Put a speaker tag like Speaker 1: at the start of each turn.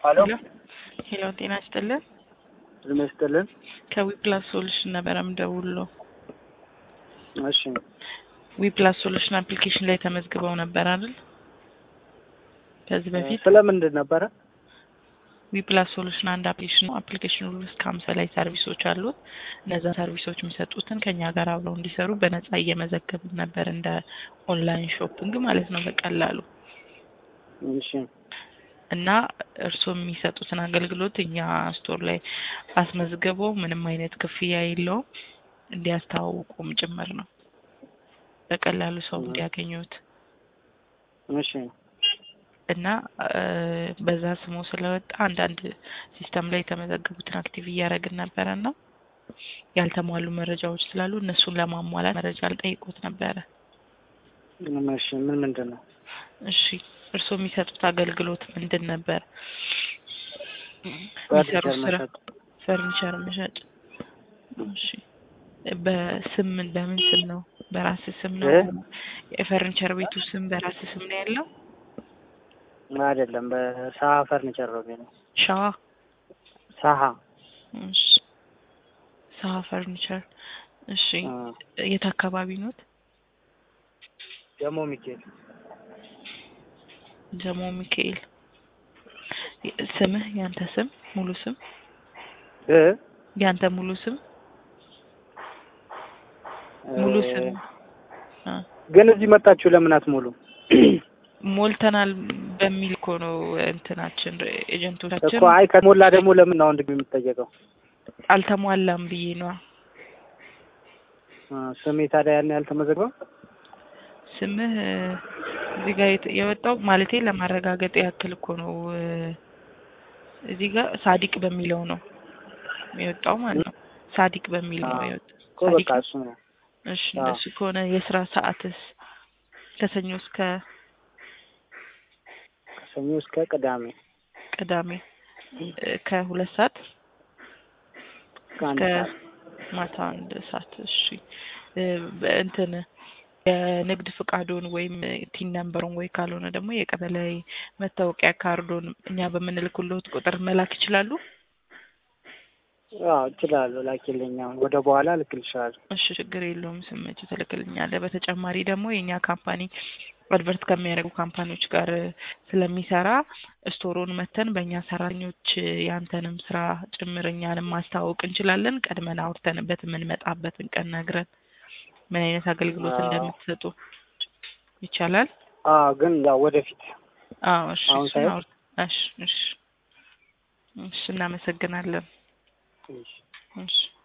Speaker 1: ሄሎ
Speaker 2: ሄሎ ጤና ይስጥልን።
Speaker 1: ጤና ይስጥልን።
Speaker 2: ከዊፕላስ ሶሉሽን ነበረ የምደውልልዎ።
Speaker 1: እሺ
Speaker 2: ዊፕላስ ሶሉሽን አፕሊኬሽን ላይ ተመዝግበው ነበር አይደል? ከዚህ በፊት
Speaker 1: ስለምንድን ነበረ?
Speaker 2: ዊፕላስ ሶሉሽን አንድ አፕሊኬሽን ነው። አፕሊኬሽኑ ውስጥ ከሀምሳ ላይ ሰርቪሶች አሉት። እነዛ ሰርቪሶች የሚሰጡትን ከኛ ጋር አብረው እንዲሰሩ በነጻ እየመዘገብን ነበር፣ እንደ ኦንላይን ሾፒንግ ማለት ነው በቀላሉ
Speaker 1: እሺ
Speaker 2: እና እርስዎ የሚሰጡትን አገልግሎት እኛ ስቶር ላይ አስመዝግበው ምንም አይነት ክፍያ የለውም እንዲያስተዋውቁም ጭምር ነው በቀላሉ ሰው እንዲያገኙት
Speaker 1: እሺ
Speaker 2: እና በዛ ስሙ ስለወጣ አንዳንድ ሲስተም ላይ የተመዘገቡትን አክቲቭ እያደረግን ነበረ እና ያልተሟሉ መረጃዎች ስላሉ እነሱን ለማሟላት መረጃ ልጠይቆት ነበረ።
Speaker 1: እሺ ምን ምንድን ነው?
Speaker 2: እሺ እርስዎ የሚሰጡት አገልግሎት ምንድን ነበር?
Speaker 1: ፈርኒቸር
Speaker 2: የሚሰሩት ስራ
Speaker 1: መሸጥ።
Speaker 2: ፈርኒቸር መሸጥ። እሺ በስም በምን ስም ነው? በራስ ስም ነው?
Speaker 1: እ?
Speaker 2: የፈርኒቸር ቤቱ ስም በራስ ስም ነው ያለው?
Speaker 1: አይደለም በሳሀ ፈርኒቸር ነው ቤት ነው።
Speaker 2: ሸዋ
Speaker 1: ሳሀ
Speaker 2: እሺ ሳሀ ፈርኒቸር። እሺ
Speaker 1: አ፣
Speaker 2: የት አካባቢ ኖት?
Speaker 1: ደግሞ ሚካኤል
Speaker 2: ጀሞ ሚካኤል። ስምህ ያንተ ስም ሙሉ ስም
Speaker 1: እ
Speaker 2: ያንተ ሙሉ ስም ሙሉ ስም አ
Speaker 1: ግን እዚህ መጣችሁ ለምን አትሞሉ?
Speaker 2: ሞልተናል በሚል እኮ ነው እንትናችን ኤጀንቶቻችን
Speaker 1: እኮ አይ ከሞላ ደግሞ ለምን አሁን ድግሞ የምትጠየቀው?
Speaker 2: አልተሟላም ብዬ ነዋ።
Speaker 1: አ፣ ስሜ ታዲያ ያን ያልተመዘግበው?
Speaker 2: ስምህ እ፣ እዚህ ጋር የት- የወጣው ማለቴ ለማረጋገጥ ያክል እኮ ነው እ፣ እዚህ ጋር ሳዲቅ በሚለው ነው የወጣው ማለት ነው። ሳዲቅ በሚል ነው
Speaker 1: አዎ።
Speaker 2: የወጣው።
Speaker 1: እኮ
Speaker 2: ሳዲቅ
Speaker 1: በቃ እሱ ነው።
Speaker 2: እሺ
Speaker 1: አዎ።
Speaker 2: እንደሱ ከሆነ የስራ ሰዓትስ ከሰኞ እስከ
Speaker 1: ከሰኞ እስከ ቅዳሜ
Speaker 2: ቅዳሜ እ፣ ከሁለት ሰዓት
Speaker 1: ከአንድ
Speaker 2: እስከ
Speaker 1: ሰዓት
Speaker 2: ማታ አንድ ሰዓት። እሺ እ፣ በእንትን የንግድ ፍቃዶን ወይም ቲን ነምበሩን ወይ ካልሆነ ደግሞ የቀበሌ መታወቂያ ካርዶን እኛ በምንልክሎት ቁጥር መላክ ይችላሉ።
Speaker 1: አዎ እችላለሁ። ላኪልኝ አሁን ወደ በኋላ እልክልሻለሁ።
Speaker 2: እሺ ችግር የለውም። ስመች ትልክልኛለህ። በተጨማሪ ደግሞ የእኛ ካምፓኒ አድቨርት ከሚያደርጉ ካምፓኒዎች ጋር ስለሚሰራ ስቶሩን መተን በእኛ ሰራተኞች ያንተንም ስራ ጭምር እኛንም ማስተዋወቅ እንችላለን። ቀድመን አውርተንበት የምንመጣበትን ቀን ነግረን ምን አይነት አገልግሎት
Speaker 1: አዎ።
Speaker 2: እንደምትሰጡ ይቻላል።
Speaker 1: አዎ ግን ያው ወደፊት
Speaker 2: አዎ እሺ
Speaker 1: አሁን
Speaker 2: እሱን
Speaker 1: ሳይሆን?
Speaker 2: አውር- እሺ እሺ እሺ እናመሰግናለን።
Speaker 1: እሺ።
Speaker 2: እሺ